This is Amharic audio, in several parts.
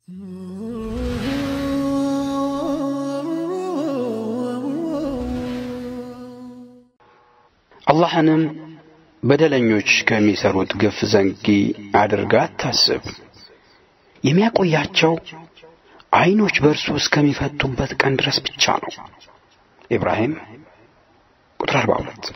አላህንም በደለኞች ከሚሰሩት ግፍ ዘንጊ አድርጋ አታስብ። የሚያቆያቸው ዐይኖች በእርሱ እስከሚፈቱበት ቀን ድረስ ብቻ ነው። ኢብራሂም ቁጥር 42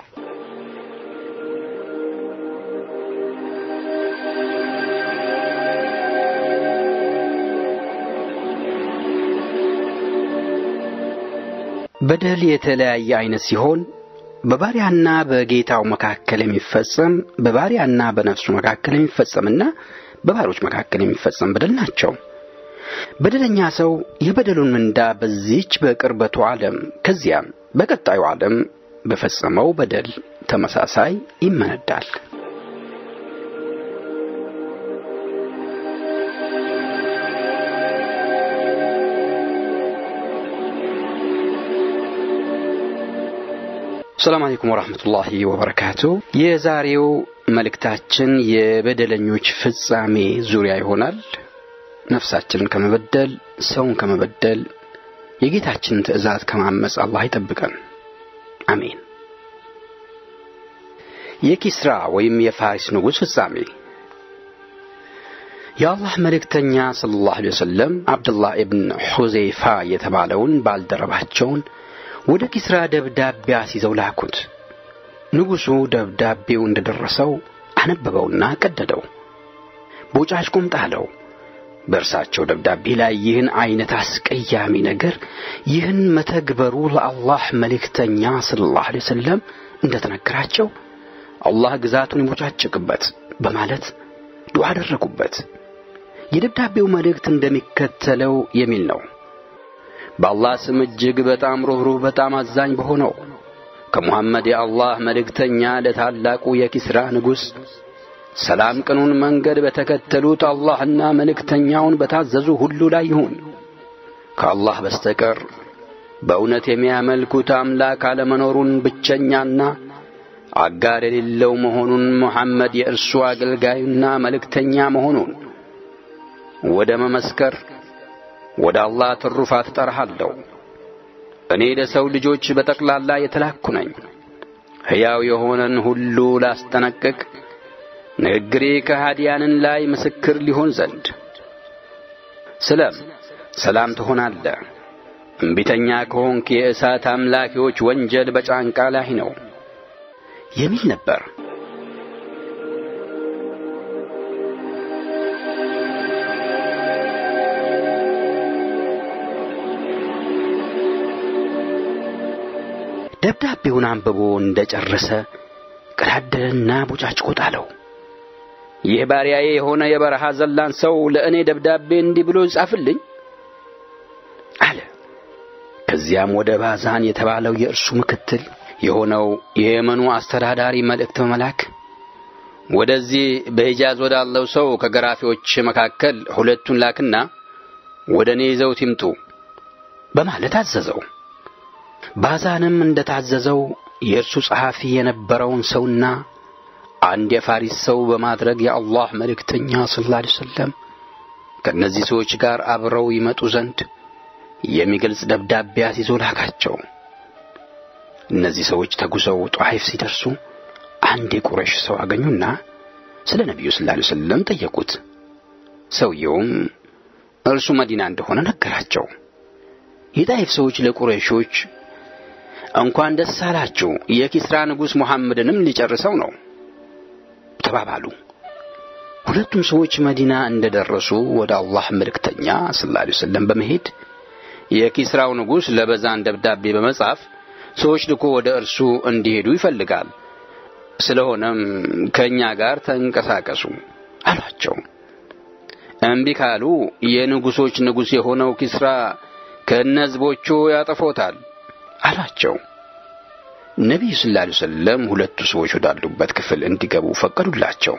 በደል የተለያየ አይነት ሲሆን በባሪያና በጌታው መካከል የሚፈጸም በባሪያና በነፍሱ መካከል የሚፈጸምና በባሮች መካከል የሚፈጸም በደል ናቸው። በደለኛ ሰው የበደሉን ምንዳ በዚህች በቅርበቱ ዓለም ከዚያም በቀጣዩ ዓለም በፈጸመው በደል ተመሳሳይ ይመነዳል። ሰላም አለይኩም ወራህመቱላሂ ወበረካቱ። የዛሬው መልእክታችን የበደለኞች ፍጻሜ ዙሪያ ይሆናል። ነፍሳችንን ከመበደል፣ ሰውን ከመበደል፣ የጌታችንን ትእዛዝ ከማመፅ አላህ ይጠብቀን። አሜን። የኪስራ ወይም የፋሪስ ንጉሥ ፍጻሜ የአላህ መልእክተኛ ሰለላሁ ዐለይሂ ወሰለም አብዱላህ ኢብን ሑዘይፋ የተባለውን ባልደረባቸውን ወደ ኪስራ ደብዳቤ አስይዘው ላኩት። ንጉሡ ደብዳቤው እንደደረሰው አነበበውና ቀደደው፣ ቦጫጭቆም ጣለው። በእርሳቸው ደብዳቤ ላይ ይህን ዐይነት አስቀያሚ ነገር ይህን መተግበሩ ለአላህ መልእክተኛ ሰለላሁ ዐለይሂ ወሰለም እንደ ተነገራቸው አላህ ግዛቱን ይቦጫጭቅበት በማለት ዱዓ አደረጉበት። የደብዳቤው መልእክት እንደሚከተለው የሚል ነው። በአላህ ስም እጅግ በጣም ሩኅሩህ በጣም አዛኝ በሆነው ከሙሐመድ የአላህ መልእክተኛ ለታላቁ የኪስራ ንጉሥ ሰላም ቅኑን መንገድ በተከተሉት አላህና መልእክተኛውን በታዘዙ ሁሉ ላይ ይሁን። ከአላህ በስተቀር በእውነት የሚያመልኩት አምላክ አለመኖሩን ብቸኛና አጋር የሌለው መሆኑን ሙሐመድ የእርሱ አገልጋዩና መልእክተኛ መሆኑን ወደ መመስከር ወደ አላህ ትሩፋት እጠራሃለሁ። እኔ ለሰው ልጆች በጠቅላላ የተላኩ ነኝ። ሕያው የሆነን ሁሉ ላስጠነቅቅ፣ ንግግሬ ከሃዲያንን ላይ ምስክር ሊሆን ዘንድ። ስለም ሰላም ትሆናለህ። እምቢተኛ ከሆንክ የእሳት አምላኪዎች ወንጀል በጫንቃ ላይ ነው የሚል ነበር። ደብዳቤውን አንብቦ እንደ ጨረሰ ቀዳደረና ቦጫጭቆ ጣለው። ይህ ባሪያዬ የሆነ የበረሃ ዘላን ሰው ለእኔ ደብዳቤ እንዲህ ብሎ ይጻፍልኝ አለ። ከዚያም ወደ ባዛን የተባለው የእርሱ ምክትል የሆነው የየመኑ አስተዳዳሪ መልእክት በመላክ ወደዚህ በሂጃዝ ወዳለው ሰው ከገራፊዎች መካከል ሁለቱን ላክና ወደ እኔ ይዘውት ይምጡ በማለት አዘዘው። ባዛንም እንደ ታዘዘው የእርሱ ጸሐፊ የነበረውን ሰውና አንድ የፋሪስ ሰው በማድረግ የአላህ መልእክተኛ ሰለላሁ ዐለይሂ ወሰለም ከእነዚህ ሰዎች ጋር አብረው ይመጡ ዘንድ የሚገልጽ ደብዳቤ አስይዞ ላካቸው። እነዚህ ሰዎች ተጉዘው ጧይፍ ሲደርሱ አንድ የቁረሽ ሰው አገኙና ስለ ነቢዩ ሰለላሁ ዐለይሂ ወሰለም ጠየቁት። ሰውየውም እርሱ መዲና እንደሆነ ነገራቸው። የጣይፍ ሰዎች ለቁረይሾች እንኳን ደስ አላችሁ፣ የኪስራ ንጉሥ ሙሐመድንም ሊጨርሰው ነው ተባባሉ። ሁለቱም ሰዎች መዲና እንደደረሱ ወደ አላህ መልእክተኛ ሰለላሁ ዐለይሂ ወሰለም በመሄድ የኪስራው ንጉሥ ለበዛን ደብዳቤ በመጻፍ ሰዎች ልኮ ወደ እርሱ እንዲሄዱ ይፈልጋል። ስለሆነም ከእኛ ጋር ተንቀሳቀሱ አሏቸው። እምቢ ካሉ የንጉሶች ንጉሥ የሆነው ኪስራ ከእነ ሕዝቦቹ ያጠፎታል አሏቸው። ነቢዩ ሰለላሁ ዐለይሂ ወሰለም ሁለቱ ሰዎች ወዳሉበት ክፍል እንዲገቡ ፈቀዱላቸው።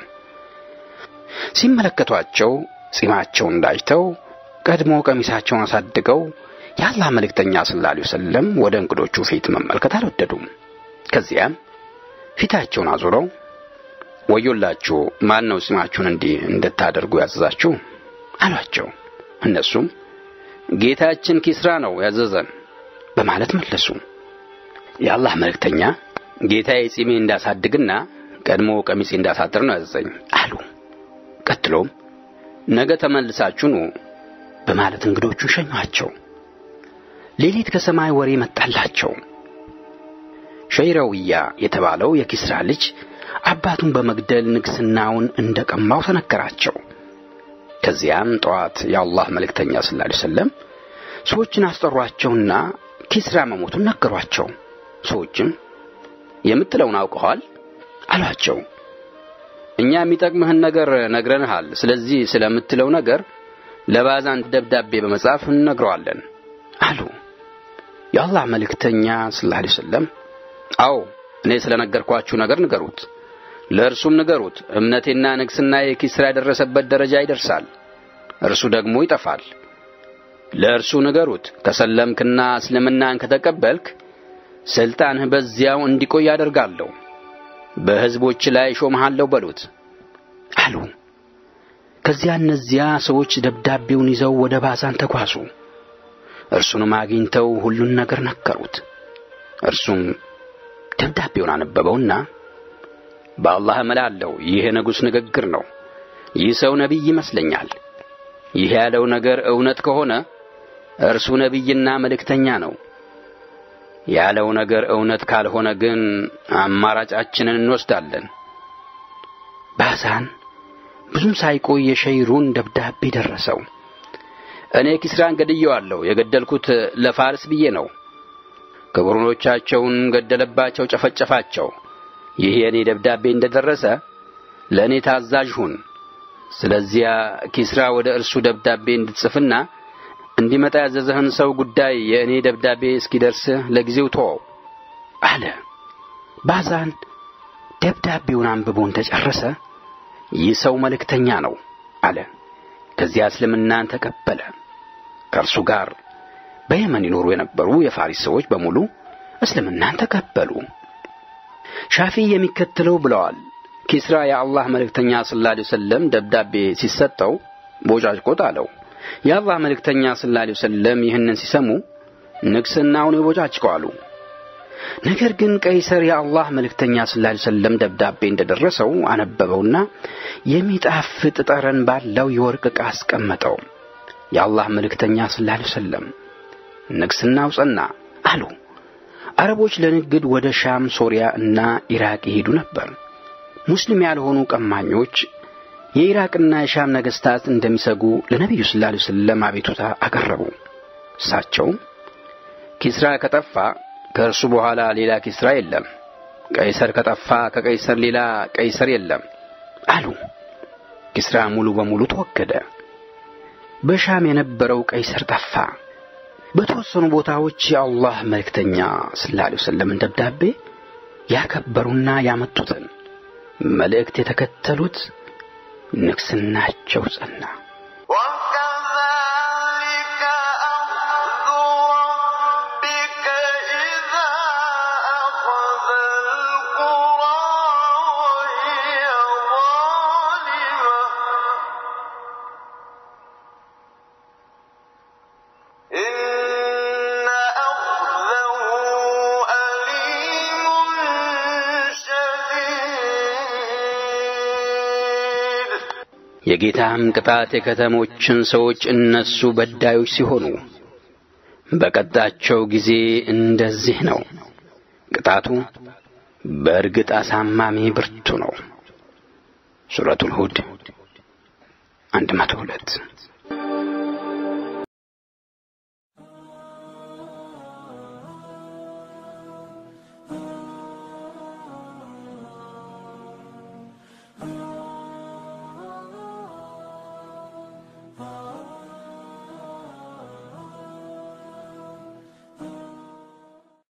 ሲመለከቷቸው ጺማቸውን ዳጅተው ቀድሞ ቀሚሳቸውን አሳድገው የአላህ መልእክተኛ ሰለላሁ ዐለይሂ ወሰለም ወደ እንግዶቹ ፊት መመልከት አልወደዱም። ከዚያም ፊታቸውን አዙረው ወዮላችሁ፣ ማን ነው ጺማችሁን እንዲህ እንድታደርጉ ያዘዛችሁ? አሏቸው። እነሱም ጌታችን ኪስራ ነው ያዘዘን በማለት መለሱ። የአላህ መልእክተኛ ጌታዬ ጺሜ እንዳሳድግና ቀድሞ ቀሚሴ እንዳሳጥር ነው ያዘዘኝ አሉ። ቀጥሎም ነገ ተመልሳችሁ ኑ በማለት እንግዶቹን ሸኟቸው። ሌሊት ከሰማይ ወሬ መጣላቸው። ሸይረውያ የተባለው የኪስራ ልጅ አባቱን በመግደል ንግሥናውን እንደ ቀማው ተነገራቸው። ከዚያም ጠዋት የአላህ መልእክተኛ ሰለላሁ ዐለይሂ ወሰለም ሰዎችን አስጠሯቸውና ኪስራ መሞቱን ነገሯቸው። ሰዎችም የምትለውን አውቀዋል አሏቸው። እኛ የሚጠቅምህን ነገር ነግረንሃል። ስለዚህ ስለምትለው ነገር ለባዛን ደብዳቤ በመጻፍ እንነግረዋለን አሉ። የአላህ መልእክተኛ ሰለላሁ ዐለይሂ ወሰለም አዎ እኔ ስለ ነገርኳችሁ ነገር ንገሩት፣ ለእርሱም ንገሩት። እምነቴና ንግሥና የኪስራ የደረሰበት ደረጃ ይደርሳል፣ እርሱ ደግሞ ይጠፋል። ለእርሱ ንገሩት፣ ከሰለምክና እስልምናን ከተቀበልክ ሥልጣንህ በዚያው እንዲቆይ አደርጋለሁ፣ በሕዝቦች ላይ ሾምሃለሁ በሉት አሉ። ከዚያ እነዚያ ሰዎች ደብዳቤውን ይዘው ወደ ባዛን ተጓዙ። እርሱንም አግኝተው ሁሉን ነገር ነገሩት። እርሱም ደብዳቤውን አነበበውና በአላህ እምላለሁ ይህ የንጉሥ ንግግር ነው። ይህ ሰው ነቢይ ይመስለኛል። ይህ ያለው ነገር እውነት ከሆነ እርሱ ነቢይና መልእክተኛ ነው። ያለው ነገር እውነት ካልሆነ ግን አማራጫችንን እንወስዳለን። ባዛን ብዙም ሳይቆይ የሸይሩን ደብዳቤ ደረሰው። እኔ ኪስራን ገድየዋለሁ። የገደልኩት ለፋርስ ብዬ ነው። ክቡርኖቻቸውን ገደለባቸው፣ ጨፈጨፋቸው። ይህ የእኔ ደብዳቤ እንደ ደረሰ ለእኔ ታዛዥ ሁን። ስለዚያ ኪስራ ወደ እርሱ ደብዳቤ እንድትጽፍና እንዲመጣ ያዘዘህን ሰው ጉዳይ የእኔ ደብዳቤ እስኪደርስህ ለጊዜው ተወው አለ። ባዛን ደብዳቤውን አንብቦ እንደ ጨረሰ ይህ ሰው መልእክተኛ ነው አለ። ከዚያ እስልምናን ተቀበለ። ከእርሱ ጋር በየመን ይኖሩ የነበሩ የፋሪስ ሰዎች በሙሉ እስልምናን ተቀበሉ። ሻፊ የሚከተለው ብለዋል። ኪስራ የአላህ መልእክተኛ ሰለላሁ ዐለይሂ ወሰለም ደብዳቤ ሲሰጠው ቦጫጭቆት አለው። የአላህ መልእክተኛ ሰለላሁ ዐለይሂ ወሰለም ይህንን ሲሰሙ ንግሥናውን ይቦጫጭቀዋሉ። ነገር ግን ቀይሰር የአላህ መልእክተኛ ሰለላሁ ዐለይሂ ወሰለም ደብዳቤ እንደደረሰው አነበበውና የሚጣፍጥ ጠረን ባለው የወርቅ ዕቃ አስቀመጠው። የአላህ መልእክተኛ ሰለላሁ ዐለይሂ ወሰለም ንግሥናው ጸና አሉ። አረቦች ለንግድ ወደ ሻም፣ ሶሪያ እና ኢራቅ ይሄዱ ነበር። ሙስሊም ያልሆኑ ቀማኞች የኢራቅና የሻም ነገሥታት እንደሚሰጉ ለነቢዩ ሰለላሁ ዐለይሂ ወሰለም አቤቱታ አቀረቡ። እሳቸውም ኪስራ ከጠፋ ከእርሱ በኋላ ሌላ ኪስራ የለም፣ ቀይሰር ከጠፋ ከቀይሰር ሌላ ቀይሰር የለም አሉ። ኪስራ ሙሉ በሙሉ ተወገደ። በሻም የነበረው ቀይሰር ጠፋ። በተወሰኑ ቦታዎች የአላህ መልእክተኛ ሰለላሁ ዐለይሂ ወሰለምን ደብዳቤ ያከበሩና ያመጡትን መልእክት የተከተሉት ንግሥናቸው ጸና። وكذلك أخذ ربك إذا أخذ القرى وهي ظالمة إن أخذه أليم شديد የጌታም ቅጣት የከተሞችን ሰዎች እነሱ በዳዮች ሲሆኑ በቀጣቸው ጊዜ እንደዚህ ነው። ቅጣቱ በእርግጥ አሳማሚ ብርቱ ነው። ሱረቱል ሁድ አንድ መቶ ሁለት